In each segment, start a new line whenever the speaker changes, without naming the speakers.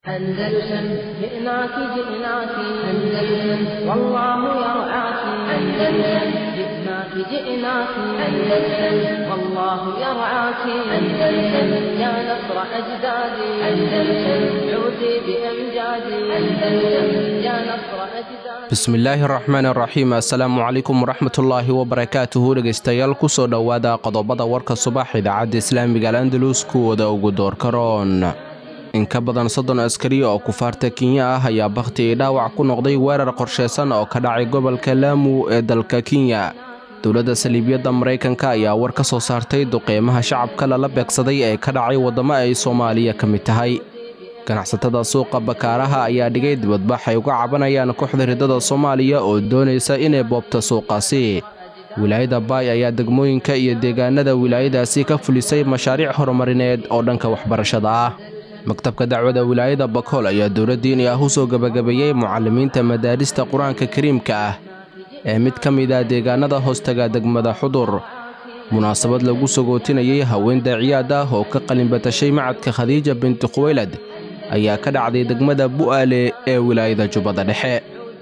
أندلسن جئناك جئناك أندلسن والله يرعاك أندلسن جئناك جئناك أندلسن والله يرعاك أندلسن يا نصر أجدادي أندلسن عودي بأمجادي أندلسن يا نصر أجدادي
bismillaahi raxmaan raxiim assalaamu calaykum waraxmatullaahi wabarakaatuhu dhegaystayaal kusoo dhowaada qodobada warka subax idaacadda islaamiga al andalus kuwooda ugu doorkaroon in ka badan soddon askari oo kufaarta kenya ah ayaa bakhti io dhaawac ku noqday weerar qorshaysan oo ka dhacay gobolka laamu ee dalka kenya dowladda saliibiyadda maraykanka ayaa war ka soo saartay duqeymaha shacabka lala beegsaday ee ka dhacay waddamo ay soomaaliya ka mid tahay ganacsatada suuqa bakaaraha ayaa dhigay dibadbax ay uga cabanayaan kooxda riddada soomaaliya oo doonaysa inay boobto suuqaasi wilaayada baay ayaa degmooyinka iyo deegaanada wilaayadaasi ka fulisay mashaariic horumarineed oo dhanka waxbarashada ah maktabka dacwada wilaayada bakool ayaa dowladdiini ah u soo gebagabeeyey mucallimiinta madaarista qur-aanka kariimka ah ee mid ka mid ah deegaanada hoostaga degmada xudur munaasabad lagu sagootinayey haween daaciyaad ah oo ka qalinbatashay macadka khadiija binti khuweylad ayaa ka dhacday degmada bu'aale ee wilaayada jubbada dhexe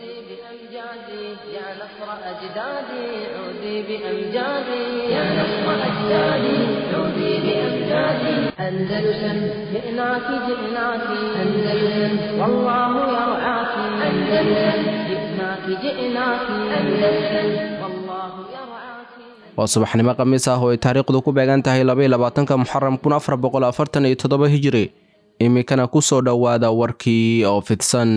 بأمجادي يا نصر أجدادي عودي بأمجادي يا نصر أجدادي عودي بأمجادي أندلسن جئناك جئناك أندلسن والله يرعاك أندلسن جئناك جئناك أندلسن والله يرعاك
waa subaxnimo khamiis ah oo ay taariikhdu ku beegan tahay labayolabaatanka muxaram kun afar boqol afartan iyo toddoba hijiri iminkana ku soo dhowaada warkii oo fidsan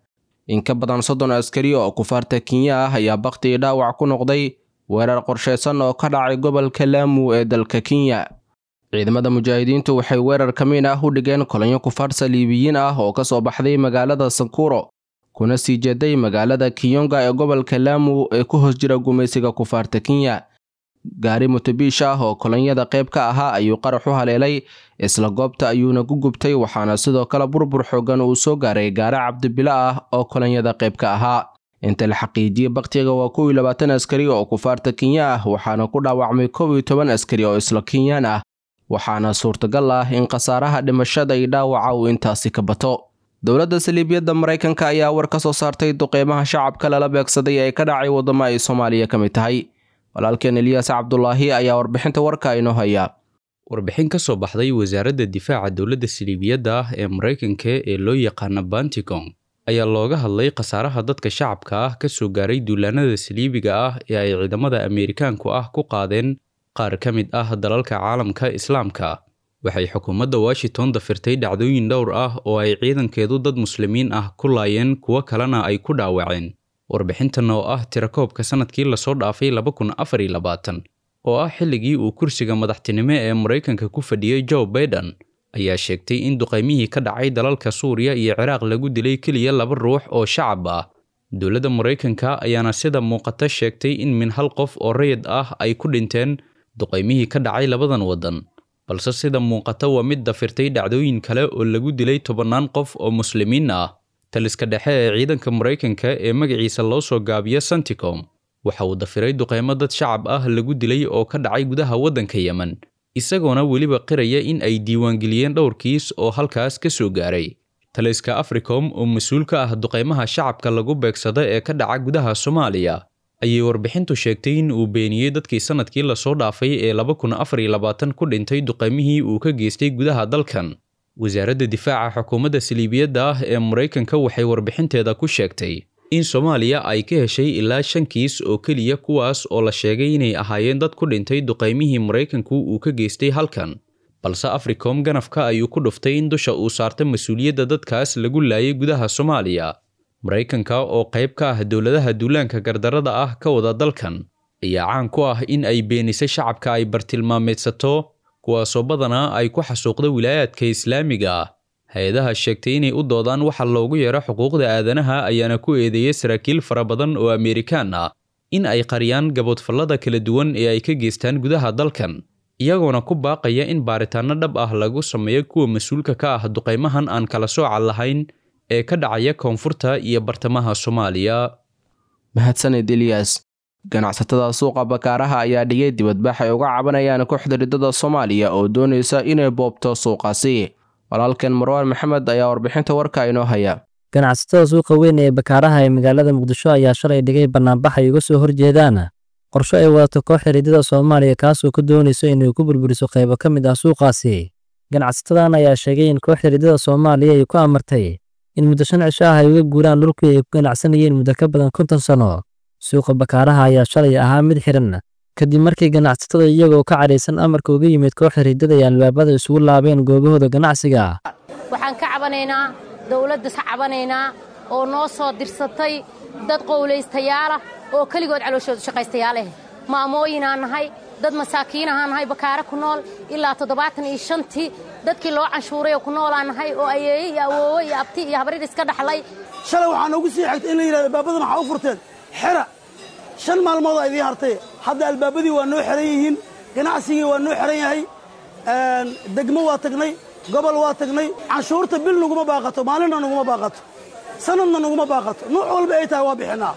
in ka badan soddon askari oo kufaarta kenya ah ayaa bakhti io dhaawac ku noqday weerar qorshaysan oo ka dhacay gobolka laamu ee dalka kenya ciidamada mujaahidiintu waxay weerar kamiin ah u dhigeen kolonyo kufaar saliibiyiin ah oo ka soo baxday magaalada sankuro kuna sii jeeday magaalada kiyonga ee gobolka laamu ee ku hoos jira gumaysiga kufaarta kenya gaari mutubiish ah oo kolonyada qayb ka ahaa ayuu qarax u haleelay isla goobta ayuuna ku gubtay waxaana sidoo kale burbur xoogan uu soo gaaray gaari cabdibilo ah oo kolonyada qayb ka ahaa inta la xaqiijiyey bakhtiga waa kow iyo labaatan askari oo kufaarta kenya ah waxaana ku dhaawacmay kow iyo toban askari oo isla kenyaan ah waxaana suurtagal ah in khasaaraha dhimashada iyo dhaawaca uu intaasi ka bato dowladda saliibiyadda maraykanka ayaa war ka soo saartay duqeymaha shacabka lala beegsaday ee ka dhacay waddamo ay soomaaliya ka mid tahay walaalkeen eliyaas cabdulaahi ayaa warbixinta warka inoo haya
warbixin ka soo baxday wasaaradda difaaca dowladda saliibiyadda ah ee maraykanka ee loo yaqaana banticom ayaa looga hadlay khasaaraha dadka shacabka ah ka soo gaaray duulaanada saliibiga ah ee ay ciidamada ameerikaanku ah ku qaadeen qaar ka mid ah dalalka caalamka islaamka waxay xukuumadda washington dafirtay dhacdooyin dhowr ah oo ay ciidankeedu dad muslimiin ah ku laayeen kuwo kalena ay ku dhaawaceen warbixintan oo ah tirakoobka sannadkii lasoo dhaafay laba kun afar iyo labaatan oo ah xilligii uu kursiga madaxtinimo ee maraykanka ku fadhiyey joe baiden ayaa sheegtay in duqaymihii ka dhacay dalalka suuriya iyo ciraaq lagu dilay keliya laba ruux oo shacab ah dowladda maraykanka ayaana sida muuqata sheegtay in min hal qof oo rayid ah ay ku dhinteen duqaymihii ka dhacay labadan waddan balse sida muuqata waa mid dafirtay dhacdooyin kale oo lagu dilay tobannaan qof oo muslimiin ah taliska dhexe ee ciidanka maraykanka ee magaciisa loo soo gaabiyo santicom waxa uu dafiray duqeymo dad shacab ah lagu dilay oo ka dhacay gudaha waddanka yemen isagoona weliba qiraya in ay diiwaangeliyeen dhowr kiis oo halkaas ka soo gaaray taliska africom oo mas-uul ka ah duqeymaha shacabka lagu beegsada ee ka dhaca gudaha soomaaliya ayay warbixintu sheegtay in uu beeniyey dadkii sannadkii lasoo dhaafay ee laba kun afar iyo labaatan ku dhintay duqeymihii uu ka geystay gudaha dalkan wasaaradda difaaca xukuumadda saliibiyadda ah ee maraykanka waxay warbixinteeda ku sheegtay in soomaaliya ay ka heshay ilaa shan kiis oo keliya kuwaas oo la sheegay inay ahaayeen dad ku dhintay duqaymihii maraykanku uu ka geystay halkan balse africom ganafka ayuu ku dhuftay in dusha uu saarta mas-uuliyadda dadkaas lagu laayay gudaha soomaaliya maraykanka oo qayb ka ah dowladaha duulaanka gardarada ah ka wada dalkan ayaa caan ku ah in ay beenisay shacabka ay bartilmaameedsato kuwaasoo badanaa ay ku xasuuqda wilaayaadka islaamiga ah hay-adaha sheegtay inay u doodaan waxa loogu yeero xuquuqda aadanaha ayaana ku eedeeyey saraakiil fara badan oo ameerikaan ah in ay qariyaan gaboodfallada kala duwan ee ay ka geystaan gudaha dalkan iyagoona ku baaqaya in baaritaanno dhab ah lagu sameeyo kuwa mas-uulka ka ah duqaymahan aan kala sooca lahayn ee ka dhacaya koonfurta iyo bartamaha soomaaliya
mahadsaned eliyas ganacsatada suuqa bakaaraha ayaa dhigay dibadbax ay uga cabanayaan kooxda riddada soomaaliya oo doonaysa inay boobto suuqaasi walaalkeen marwaan maxamed ayaa warbixinta warka inoo haya
ganacsatada suuqa weyn ee bakaaraha ee magaalada muqdisho ayaa shalay dhigay bannaanbax ay uga soo horjeedaan qorsho ay wadato koox xiriidada soomaaliya kaasoo ka doonayso inay ku burburiso qaybo ka mid ah suuqaasi ganacsatadan ayaa sheegay in koox xiriidada soomaaliya ay ku amartay in muddo shan cisho ah ay uga guuraan dhulkii ay ku ganacsanayeen muddo ka badan konton sano suuqa bakaaraha ayaa shalay ahaa mid xiran kadib markii ganacsatada iyagoo ka cadhaysan amarka uga yimid koox xiriidada ay albaabada isugu laabeen goobahooda ganacsiga
waxaan ka cabanaynaa dowladda ka cabanaynaa oo noo soo dirsatay dad qowlaystayaala oo keligood calooshooda shaqaystayaaleh maamooyinaan nahay dad masaakiinahaan nahay bakaare ku nool ilaa toddobaatan iyo shantii dadkii loo canshuuray oo ku noolaan nahay oo ayeeye iyo awoowe iyo abti iyo habrir iska dhaxlay
shalay waxaa noogu sii xigtay in la yidhahdo albaabadan waxaa u furteen xera shan maalmood aa idiin hartay hadda albaabadii waa noo xeran yihiin ganacsigii waa noo xeran yahay degmo waa tagnay gobol waa tagnay canshuurta bil naguma baaqato maalinna naguma baaqato sanadna naguma baaqato nuuc walba ay tahay waa bixinnaa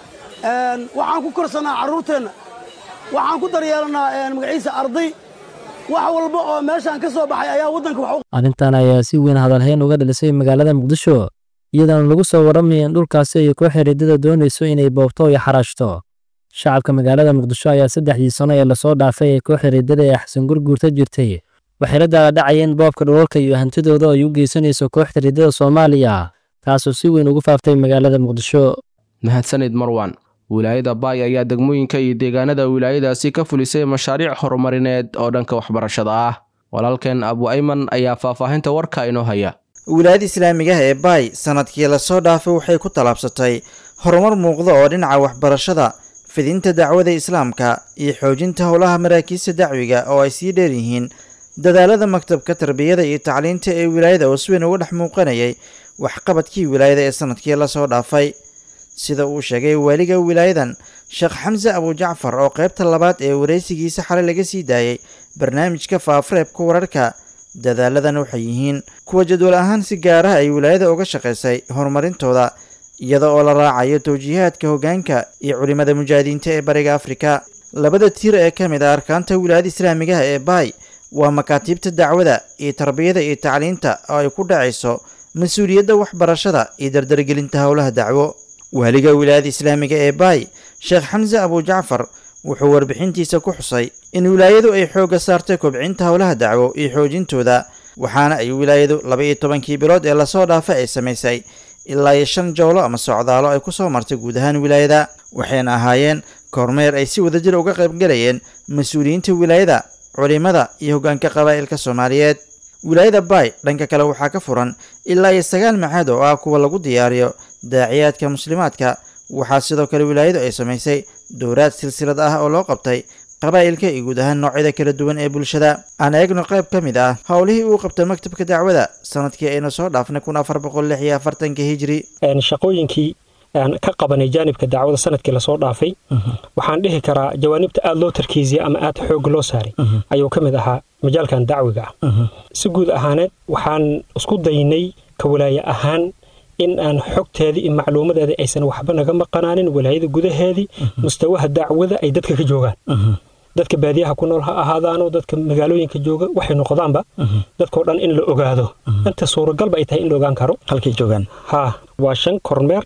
waxaan ku korsannaa carruurteenna waxaan ku daryeelannaa magaciisa arday wax walba oo meeshaan ka soo baxay ayaa waddanka wax
arrintan ayaa si weyn hadalhayn uga dhalisay magaalada muqdisho iyadoona lagu soo warramaya in dhulkaasi ay koox xiriidada doonayso inay boobto iyo xaraashto shacabka magaalada muqdisho ayaa saddexdii sano ee lasoo dhaafay ee koox xiriidada ee xasan gurguurta jirtay waxay la daaladhacayeen boobka dhulalka iyo hantidooda ay u geysanayso koox xiriidada soomaaliya taasoo si weyn ugu faaftay magaalada muqdisho
mahadsanid marwan wilaayada baay ayaa degmooyinka iyo deegaanada wilaayadaasi ka fulisay mashaariic horumarineed oo dhanka waxbarashada ah walaalkeen abu ayman ayaa faahfaahinta warka inoo haya
wilaayada islaamigaha ee baay sanadkii lasoo dhaafay waxay ku tallaabsatay horumar muuqda oo dhinaca waxbarashada fidinta dacwada islaamka iyo xoojinta howlaha maraakiista dacwiga oo ay sii dheer yihiin dadaalada maktabka tarbiyada iyo tacliinta ee wilaayada oo si weyn uga dhex muuqanayay waxqabadkii wilaayada ee sanadkii lasoo dhaafay sida uu sheegay waaliga wilaayadan sheekh xamse abujacfar oo qaybta labaad ee waraysigiisa xalay laga sii daayey barnaamijka faafareebka wararka dadaaladan waxay yihiin kuwa jadwal ahaan si gaaraha ay wilaayada uga shaqaysay horumarintooda iyada oo la raacayo towjiihaadka hoggaanka iyo culimmada mujaahidiinta ee bariga afrika labada tiir ee ka mid ah arkaanta wilaayada islaamigaha ee baay waa makaatiibta dacwada iyo tarbiyada iyo tacliinta oo ay ku dhacayso mas-uuliyadda waxbarashada iyo dardargelinta howlaha dacwo waaliga wilaayada islaamiga ee baay sheekh xamse abujacfar wuxuu warbixintiisa ku xusay in wilaayadu ay xoogga saartay kobcinta howlaha dacwo iyo xoojintooda waxaana ay wilaayadu laba iyo tobankii bilood ee lasoo dhaafay ay samaysay ilaa iyo shan jowlo ama socdaalo ay ku soo martay guud ahaan wilaayada waxayna ahaayeen kormeer ay si wadajir uga qaybgalayeen mas-uuliyiinta wilaayada culimada iyo hoggaanka qabaa'ilka soomaaliyeed wilaayada baay dhanka kale waxaa ka furan ilaa iyo sagaal maxaad oo ah kuwa lagu diyaariyo daaciyaadka muslimaadka waxaa sidoo kale wilaayadu ay samaysay dowraad silsilad ah oo loo qabtay qabaa'ilka iyo guud ahaan noocyada kala duwan ee bulshada aan eegno qayb ka mid ah howlihii uu qabtay maktabka dacwada sanadkii aynu soo dhaafnay kun afar boqol lix iyo afartanka hijri
shaqooyinkii aan ka qabanay jaanibka dacwada sanadkii lasoo dhaafay waxaan dhihi karaa jawaanibta aada loo tarkiisiyay ama aada xoog loo saaray ayuu ka mid ahaa majaalkan dacwiga ah si guud ahaaneed waxaan isku daynay ka walaaye ahaan in aan xogteedii iyo macluumadeedii aysan waxba naga maqanaanin walaayada gudaheedii mustawaha dacwada ay dadka ka joogaan dadka baadiyaha ku nool ha ahaadaano dadka magaalooyinka jooga waxay noqdaanba dadkao dhan in la ogaado inta suuragalba ay tahay in la ogaan karo
halkay joogaan
ha waa shan kormeer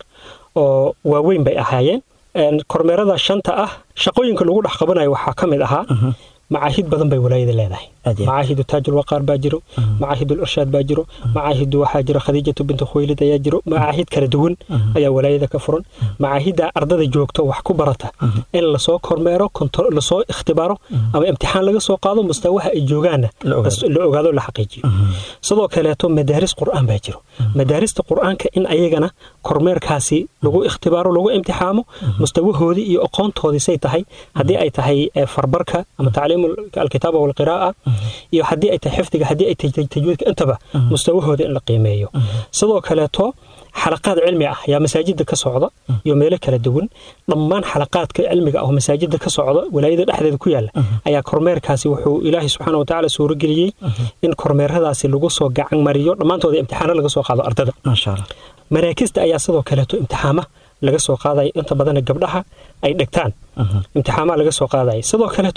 oo waaweyn bay ahaayeen kormeerada shanta ah shaqooyinka lagu dhex qabanayo waxaa ka mid ahaa macaahid badan bay walaayada leedahay macaahidu taajulwaqaar baa jiro macaahidul irshaad baa jiro macaahidu waxaa jiro khadiijatu bintu khuylid ayaa jiro macaahid kala duwan ayaa walaayada ka furan macaahidda ardada joogto wax ku barata in lasoo kormeero lasoo ikhtibaaro ama imtixaan laga soo qaado mustawaha ay joogaanna la ogaado la xaqiijiyo sidoo kaleeto madaaris qur'aan baa jiro madaarista qur'aanka in ayagana kormeerkaasi lagu ikhtibaaro lagu imtixaamo mustawahoodii iyo aqoontoodii say tahay haddii ay tahay farbarka ama tacliim alkitaaba walqiraa'a iyo haddii ay tahay xifdiga haddii ay tahay tajwiidka intaba mustawahooda in la qiimeeyo sidoo kaleeto xalaqaad cilmi ah ayaa masaajida ka socda iyo meelo kala duwan dhammaan xalaqaadka cilmiga ah oo masaajida ka socda walaayada dhexdeeda ku yaala ayaa kormeerkaasi wuxuu ilaahay subxaana watacaala suurageliyey in kormeeradaasi lagu soo gacan mariyo dhammaantooda imtixaano laga soo qaado ardada maraakista ayaa sidoo kaleeto imtixaama laga soo qaadaya inta badana gabdhaha ay dhegtaan imtixaamaa laga soo qaadaya sidoo kaleeto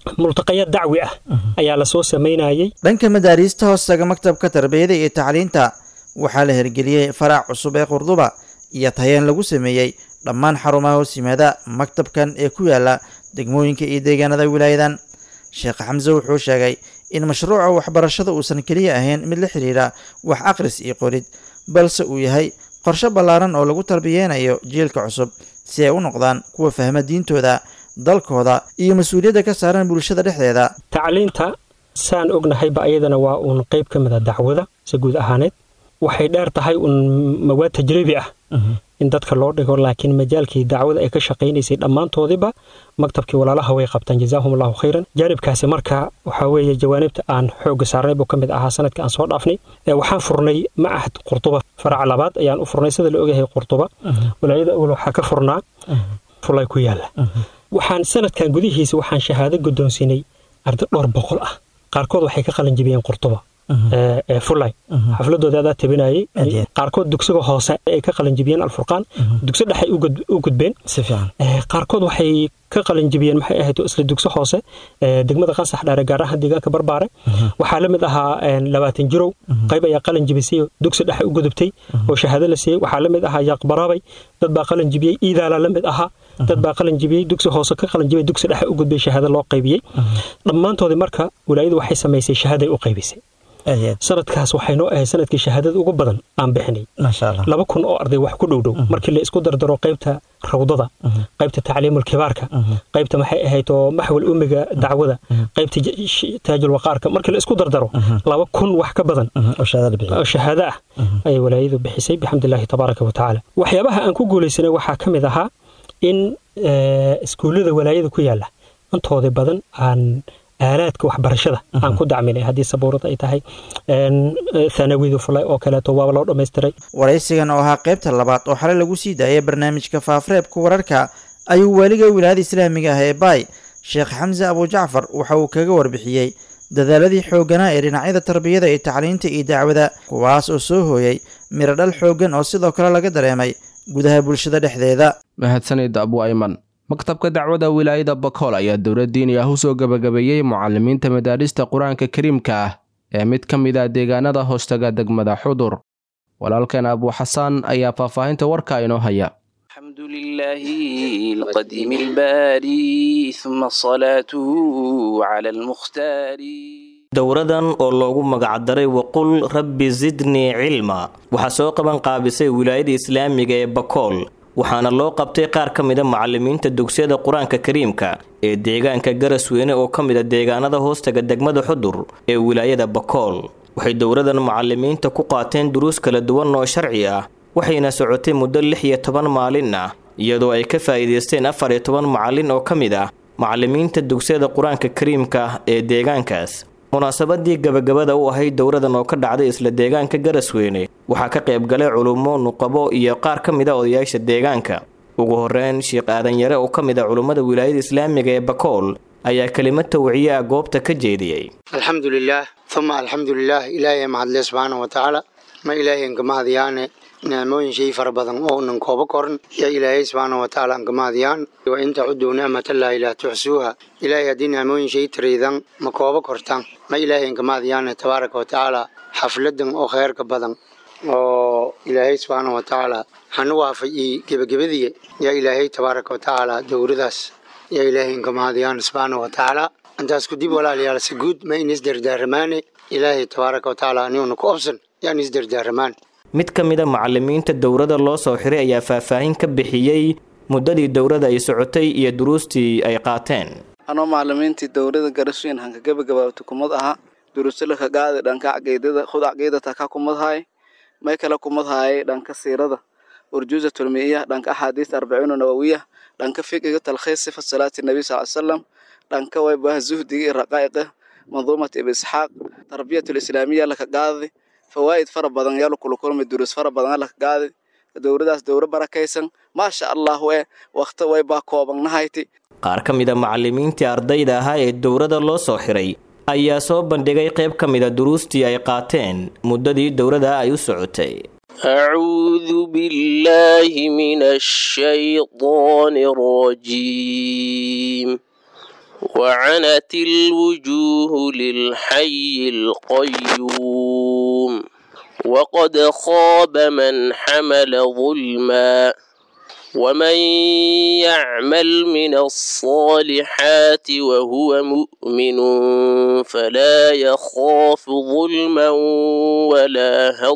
multaqaya dacwi ah ayaa lasoo samaynayey
dhanka madaariista hoostaga maktabka tarbiyada iyo tacliinta waxaa la hirgeliyey farac cusub ee qurduba iyo tayeen lagu sameeyey dhammaan xarumaha hoos yimaada maktabkan ee ku yaala degmooyinka iyo deegaanada wilaayadan sheekh xamse wuxuu sheegay in mashruuca waxbarashada uusan keliya ahayn mid la xidhiidha wax akhris iyo qorid balse uu yahay qorshe ballaaran oo lagu tarbiyeynayo jiilka cusub si ay u noqdaan kuwa fahma diintooda dalkooda iyo mas-uuliyadda ka saaran bulshada dhexdeeda
tacliinta saan ognahayba ayadana waa uun qayb ka mid a dacwada si guud ahaaneed waxay dheer tahay uun mawaad tajribi ah in dadka loo dhigo laakiin majaalkii dacwada ay ka shaqaynaysay dhammaantoodiba maktabkii walaalaha way qabtaan jazaahum allahu khayran jaanibkaasi marka waxaa weeye jawaanibta aan xoogga saarnay buu ka mid ahaa sanadka aan soo dhaafnay waxaan furnay macahad qurtuba faraca labaad ayaan u furnay sida la ogyahay qurtuba walaayada awal waxaa ka furnaa fulay ku yaala waxaan sanadkan gudihiisa waxaan shahaado guddoonsiinay arday dhowr boqol ah qaarkood waxay ka qalin jibiyeen qurtuba fulay xafladooda adaa tabinayay qaarkood dugsiga hoose ay ka qalinjibiyeen alfurqaan dugsi dhexay u gudbeen qaarkood waxay ka qalinjibiyeen maxay ahayd isla dugsi hoose degmada qansax dhaare gaar ahaan deegaanka barbaare waxaa la mid ahaa labaatan jirow qayb ayaa qalinjibisay dugsi dhexe u gudubtay oo shahaado la siiyey waxaa la mid ahaa yaaqbaraabay dad baa qalinjibiyey iidaala la mid ahaa dad baa qalinjibiyey dugsi hoose ka qalinjibiyey dugsi dhexe u gudbay shahaado loo qaybiyey dhammaantoodii marka walaayadu waxay samaysay shahaaday u qaybisay sanadkaas waxay noo ahayd sanadkii shahaadada ugu badan aan bixinay laba kun oo arday wax ku dhowdhow markii la isku dardaro qaybta rawdada qaybta tacliimul kibaarka qaybta maxay ahayd oo maxwal umiga dacwada qaybta taajul waqaarka markii la isku dardaro laba kun wax ka badan oo shahaado ah ayay walaayadu bixisay bixamdillaahi tabaaraka wa tacaala waxyaabaha aan ku guulaysanay waxaa ka mid ahaa in iskuullada walaayada ku yaala intoodii badan aan aalaadka waxbarashada aan ku dacminay haddii sabuurad ay tahay thanawidu fulay oo kaleeto waaba loo dhammaystiray
waraysigan oo ahaa qaybta labaad oo xalay lagu sii daayay barnaamijka faafreebka wararka ayuu waaliga wilaayada islaamiga ah ee baay sheekh xamse abujacfar waxa uu kaga warbixiyey dadaaladii xoogganaa ee dhinacyada tarbiyada iyo tacliinta iyo dacwada kuwaas oo soo hooyay miradhal xooggan oo sidoo kale laga dareemay gudaha bulshada dhexdeeda
mahadsanid abu ayman maktabka dacwada wilaayada bakool ayaa dowlad diini ah u soo gebagabeeyey mucalimiinta madaarista qur-aanka kariimka ah ee mid ka mid ah deegaanada hoostaga degmada xudur walaalkeen abu xasaan ayaa faahfaahinta warka inoo haya
الحمد لله القديم الباري ثم صلاته على المختار
dowradan oo loogu magacdaray waqul rabbi zidnii cilma waxaa soo qaban qaabisay wilaayada islaamiga ee bakool waxaana loo qabtay qaar ka mida macalimiinta dugsiyada qur-aanka kariimka ee deegaanka garasweyne oo ka mid a deegaanada hoostaga degmada xudur ee wilaayada bakool waxay dowradan macalimiinta ku qaateen duruus kala duwan oo sharci ah waxayna socotay muddo lix iyo toban maalin ah iyadoo ay ka faa'iidaysteen afar iyo toban macalin oo ka mid ah macalimiinta dugsiyada qur-aanka kariimka ee deegaankaas munaasabadii gabagabada u ahayd dowradan oo ka dhacday isla deegaanka garasweyne waxaa ka qayb galay culummo nuqabo iyo qaar ka mid a odayaasha deegaanka ugu horeyn sheekh aadan yare oo ka mid a culummada wilaayada islaamiga ee bakool ayaa kelimad tawciye ah goobta ka jeediyey
alxamdu lilaah uma alxamdu lilaah ilaahay mahadle subxaana wa tacaala ma ilaahay nkamahadyaane nicmooyin shay fara badan oo nan kooba koran yaa ilaahay subxaana wa tacaala nkamahadiyaan wa in tacuduu nicmatallaahi laa tuxsuuha ilaahay haddii nicmooyin shay tariidan ma kooba kortaan ma ilaahay nkamahadyaane tabaaraka wa tacaala xafladan oo kheyrka badan oo ilaahay subxaana wa tacaala hanu waafajiyey gebagabadiya yaa ilaahay tabaaraka wa tacaala dowradaas yaa ilaahay nkamahadiyaan subxaana wa tacaala intaas kudib walaalayaal si guud ma in isdardaaramaane ilaahay tabaaraka wa tacaala aniguna ku obsan yaan isdardaaramaan
mid ka mid a macalimiinta dowrada loo soo xiray ayaa faahfaahin ka bixiyey muddadii dowrada ay socotay iyo duruustii ay qaateen
anoo macalimiintii dowrada garasweyn hanka gabagabaabta kumad ahaa duruusalaka qaadi dhanka caqiidada khud caqiidata ka kumadhaay may kala kumadhaayay dhanka siirada urjuuza tulmiya dhanka axaadiista arbaciina nawawiya dhanka fiqiga talkhiis sifa salaati nabi sal salam dhanka waybaha zuhdiga iyo raqaa'iqa manduumat ibn isxaaq tarbiyatul islaamiya laka qaadi fawaa'id fara badan yaa lakula kulmay duruus fara badan laka qaadi dowradaas dowro barakaysan maasha allah we wakhti waybaa koobannahayti
qaar ka mid a macalimiintii ardayda ahaa ee dowrada loo soo xiray ayaa soo bandhigay qayb ka mid a duruustii ay qaateen muddadii dowrada ay u socotay
أعوذ بالله من الشيطان الرجيم وعنت الوجوه للحي القيوم وقد خاب من حمل ظلما ومن يعمل من الصالحات وهو مؤمن فلا يخاف ظلما ولا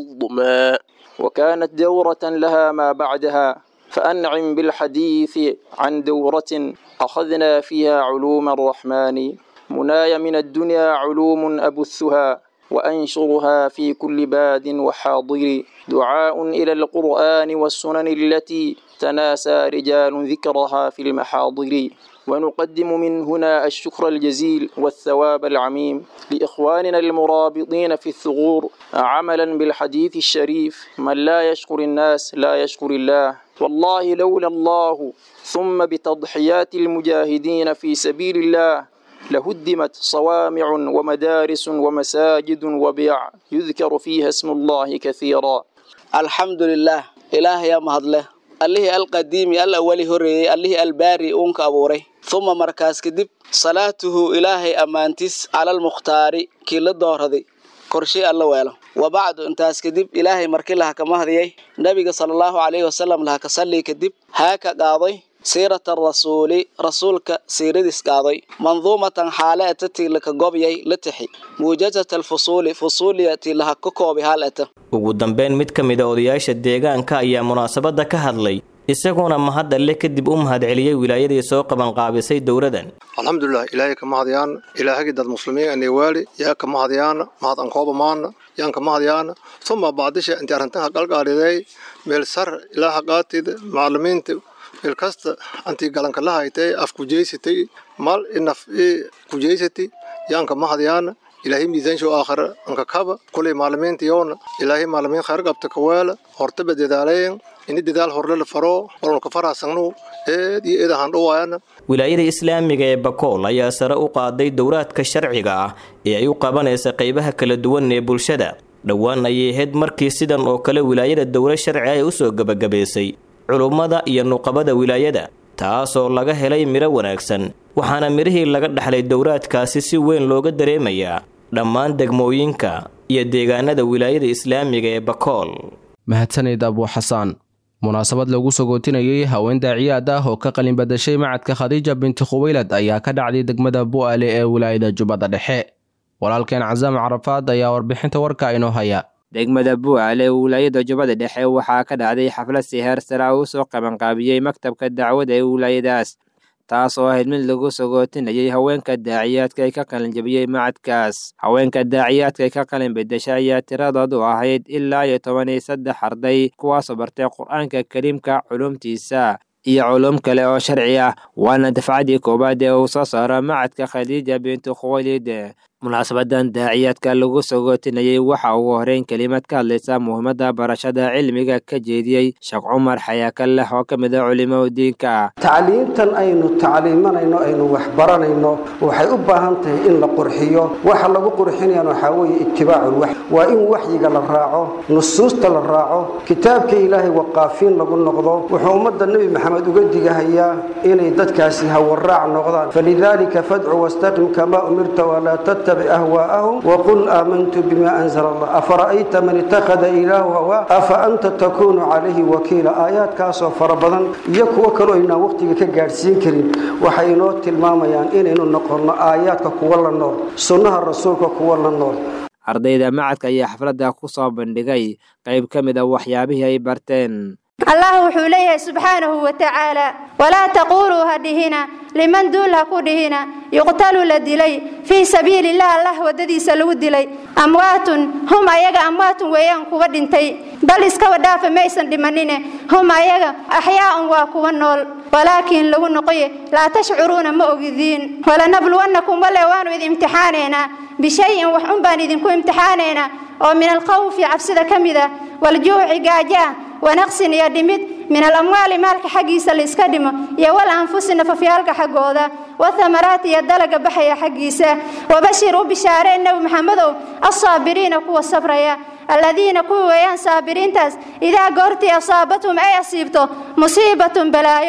هضما
وكانت دورة لها ما بعدها فأنعم بالحديث عن دورة أخذنا فيها علوم الرحمن مناي من الدنيا علوم أبثها وأنشرها في كل باد وحاضر دعاء إلى القرآن والسنن التي تناسى رجال ذكرها في المحاضر ونقدم من هنا الشكر الجزيل والثواب العميم لإخواننا المرابطين في الثغور عملا بالحديث الشريف من لا يشكر الناس لا يشكر الله والله لولا الله ثم بتضحيات المجاهدين في سبيل الله لهدمت صوامع ومدارس ومساجد وبيع يذكر فيها اسم الله كثيرا
الحمد لله إله يا مهدله allihii alqadiimi al awali horreeyey allihii albaari uunka abuuray uma markaas kadib salaatuhu ilaahay ammaantiis calalmukhtaari kii la dooraday korshey alla weelo wa bacdu intaas kadib ilaahay markii laha kama hadiyay nebiga sala allahu calayhi wasalam laha ka sallii kadib haa ka qaaday siirata rasuuli rasuulka siiradiis qaaday manduumatan xaale eta tii laka gobyay la tixi muujazat alfusuuli fusuuliya tii laha ka koobi haal eta
ugu dambeyn mid ka mid a odayaasha deegaanka ayaa munaasabadda ka hadlay isaguna mahad alle kadib u mahadceliyey wilaayadii soo qabanqaabisay dowladan
alxamdulilah ilaahay ka mahadyaana ilaahagii dad muslimiin anewaali yaa ka mahadyaana mahad ankooba maana yaan ka mahadyaana suma baadisha intii arrintan haqalqaaliday meel sar ilaa haqaatida macalimiinta meel kasta antii galanka la haytay af kujeysatay mal inaf kujeysati yaan ka mahadyaana ilaahay miisaansho aakhira anka kaba kulay maalimiinta yoona ilaahay maalimiin khayr qabta kaweela hortaba dadaalayen ini dadaal horle la faro walka faraasangnu eed iyo eed ahaan dhawaayana
wilaayada islaamiga ee bakool ayaa sare u qaaday dowraadka sharciga ah ee ay u qabanaysa qaybaha kala duwan ee bulshada dhowaan ayay ahayd markii sidan oo kale wilaayada dowla sharci ay u soo gebagabaysay culummada iyo nuqabada wilaayada taasoo laga helay midho wanaagsan waxaana midhihii laga dhexlay dowraadkaasi si weyn looga dareemayaa dhammaan degmooyinka iyo deegaanada wilaayada islaamiga ee bakool
mahadsanid abuu xasaan munaasabad lagu sagootinayay haween daaciyaad ah oo ka qalin badashay macadka khadiija binti khuwaylad ayaa ka dhacday degmada bu'aale ee wilaayada jubbada dhexe walaalkeen casaam carafaad ayaa warbixinta warka inoo haya
degmada bu'aale ee wilaayada jubbada dhexe waxaa ka dhacday xaflad si heer sara uu soo qabanqaabiyey maktabka dacwada ee wilaayadaas taas oo ahayd mid lagu sagootinayay haweenka daaciyaadka ay ka qalin jabiyey macadkaas haweenka daaciyaadka ay ka qalin bedesha ayaa tiradoodu ahayd ilaa iyo toban iyo saddex arday kuwaasoo bartay qur-aanka kariimka culumtiisa iyo culum kale oo sharci ah waana dafcadii koowaad ee uu soo saaro macadka khadiija bintu khuwaylid munaasabadan daaciyaadka lagu sagootinayay waxa ugu horeyn kelimad ka hadlaysa muhiimadda barashada cilmiga ka jeediyey sheekh cumar xayaakaleh oo ka mid a culimada diinka
tacliimtan aynu tacliimanayno aynu waxbaranayno waxay u baahan tahay in la qurxiyo waxa lagu qurxinayana waxaa weeye ittibaacul wax waa in waxyiga la raaco nusuusta la raaco kitaabka ilaahay waqaafiin lagu noqdo wuxuu ummadda nebi maxamed uga digahayaa inay dadkaasi hawaraac noqdaan falidaalika fadcu wastaqim kamaa umirta walaa tattabic ahwaa'ahum waqul aamantu bima anzala allah afara'ayta man ittakhada ilaahu hawaa afa anta takuunu calayhi wakiila aayaadkaasoo fara badan iyo kuwo kaloo aynaan waqtiga ka gaadhsiin karin waxay inoo tilmaamayaan inaynu noqonno aayaadka kuwa la nool sunnaha rasuulka kuwa la nool
ardayda macadka ayaa xafladda ku soo bandhigay qayb ka mid a waxyaabihii ay barteen
allah wuxuu leeyahay subxaanahu wa tacaala walaa taquuluu ha dhihina liman duul ha ku dhihina yuqtalu la dilay fii sabiililah allah waddadiisa lagu dilay amwaatun hum ayaga amwaatun weeyaan kuwa dhintay bal iskaba dhaafa maysan dhimanine hum ayaga axyaa'un waa kuwa nool walaakiin lagu noqoye laa tashcuruuna ma ogidiin walanabluwannakum wale waanu idin imtixaanaynaa bishayin wax un baan idinku imtixaanaynaa oo min alkhawfi cabsida ka mid ah waljuuci gaajaa wanaqsin iyo dhimid min alamwaali maalka xaggiisa laiska dhimo iyo wal anfusi nafafyaalka xaggooda wathamaraati iyo dalaga baxaya xaggiisa wabashir u bishaareen nebi maxamedow alsaabiriina kuwa sabraya aladiina kuwa weeyaan saabiriintaas idaa goortii asaabathum ay asiibto musiibatun balaayo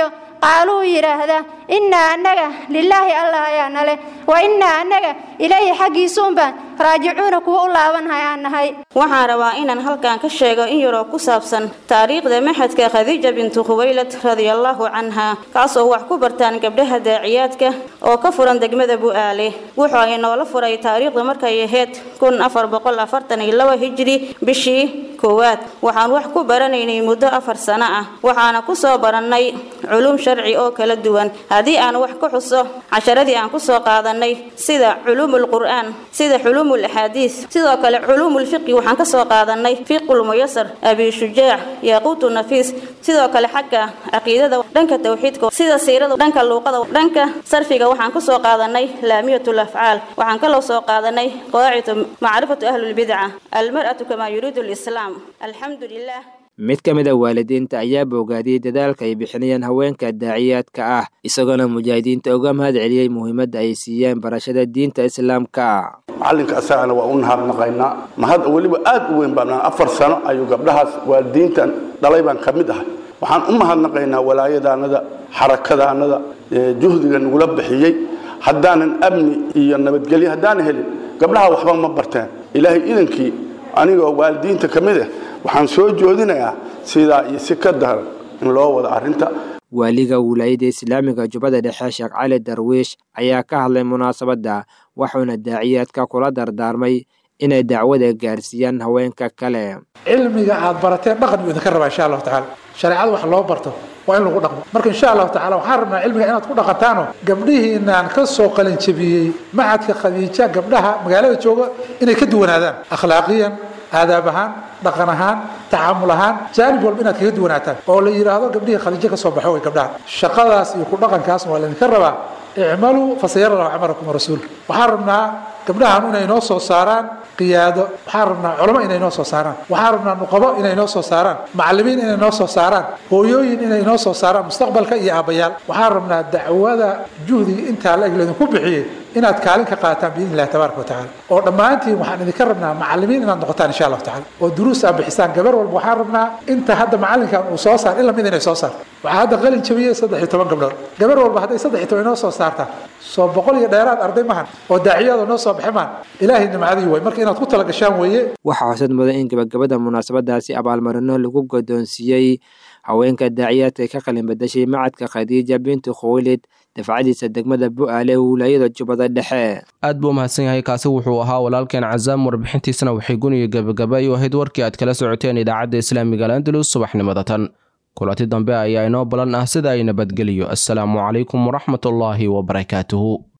qaaluu yidhaahda innaa annaga lilaahi allah ayaa nale wa innaa annaga ilayhi xaggiisuunbaan raajicuuna kuwa u laabanhay aan nahay
waxaan rabaa inaan halkan ka sheego in yaroo ku saabsan taariikhda maxadka khadiija bintu khuwaylad radiallahu canha kaasoo wax ku bartaan gabdhaha daaciyaadka oo ka furan degmada bu'aale wuxuu ay noola furay taariikhda markay ahayd kun afar boqol afartan iyo laba hijri bishii koowaad waxaan wax ku baranaynay muddo afar sano ah waxaana ku soo barannay culum sharci oo kala duwan haddii aan wax ka xuso casharadii aan ku soo qaadanay sida culuumul qur'aan sida culuumul axaadiis sidoo kale culuumul fiqi waxaan ka soo qaadanay fiqul muyasar abi shujaac yaaquutu nafiis sidoo kale xagga caqiidada dhanka tawxiidka sida siirada dhanka luuqada dhanka sarfiga waxaan ku soo qaadanay laamiyatul afcaal waxaan kaloo soo qaadanay qawaacidu macrifatu ahlulbidca almar'atu kamaa yuriidu lislaam alxamdu lilah
mid ka mid a waalidiinta ayaa boogaadiyey dadaalka ay bixinayaan haweenka daaciyaadka ah isagoona mujaahidiinta uga mahad celiyey muhiimadda ay siiyeen barashada diinta islaamka
macallinka asagana waa u nahadnaqaynaa mahad weliba aad u weyn baan afar sano ayuu gabdhahaas waalidiintan dhalay baan ka mid ahay waxaan u mahadnaqaynaa walaayadaanada xarakadaanada juhdiga nagula bixiyey haddaanan amni iyo nabadgelyo haddaanan helin gabdhaha waxba ma barteen ilaahay idankii anigoo waalidiinta ka mid ah waxaan soo joodinayaa sidaa iyo si ka daran in loo wado arrinta
waaliga wilaayada islaamiga jubbada dhexe sheekh cali darwiish ayaa ka hadlay munaasabadda wuxuuna daaciyaadka kula dardaarmay inay dacwada gaarsiiyaan haweenka kale
cilmiga aad barateen dhaqan buu idinka rabaa insha allahu tacaala shareecada wax loo barto waa in lagu dhaqmo marka insha allahu tacala waxaan rabnaa cilmiga inaad ku dhaqantaano gabdhihiinaan ka soo qalinjabiyey macadka khadiija gabdhaha magaalada jooga inay ka duwanaadaan akhlaaqiyan aadaab ahaan dhaqan ahaan tacaamul ahaan jaanib walba inaad kaga duwanaataan oo la yidhaahdo gabdhihii khadiijo ka soo baxo way gabdhaha shaqadaas iyo ku dhaqankaasna waa laydinka rabaa icmaluu fasayara lahu camalakum rasuul waxaan rabnaa gabdhahan inay noo soo saaraan qiyaado waxaan rabnaa culamo inay noo soo saaraan waxaan rabnaa nuqabo inay noo soo saaraan macallimiin inay noo soo saaraan hooyooyin inay noo soo saaraan mustaqbalka iyo aabbayaal waxaan rabnaa dacwada juhdiga intaa la eg laydinku bixiyey inaad kaalin ka qaataan biidni illahi tabaaraka wa tacaala oo dhammaantiin waxaan idinka rabnaa macallimiin inaad noqotaan insha allahu tacala oo duruus aad bixisaan gabar walba waxaan rabnaa inta hadda macallinkan uu soo saar ila mid inay soo saarto waxaa hadda qalin jabiyey saddex iyo toban gabdhood gabar walba hadday saddex iyo toban inoo soo saartaan soo boqol iyo dheeraad arday mahan oo daaciyada noo soo baxi maan ilaahay nimcadii way marka inaad ku tala gashaan weeye
waxaa xusad mudan in gabagabada munaasabadaasi abaalmarino lagu godoonsiiyey haweenka daaciyaadka ka qalin badashay macadka khadiija bintu khuwaylid dafcadiisa degmada bu'aale wilaayada jubbada dhexe
aad buu umahadsan yahay kaasi wuxuu ahaa walaalkeen cazaam warbixintiisana waxay guniyo gebagaba u ahayd warkii aad kala socoteen idaacadda islaamiga alandalus subaxnimada tan kulanti dambe ayaa inoo balan ah sida ay nabadgeliyo assalaamu calaykum waraxmatullaahi wabarakaatuhu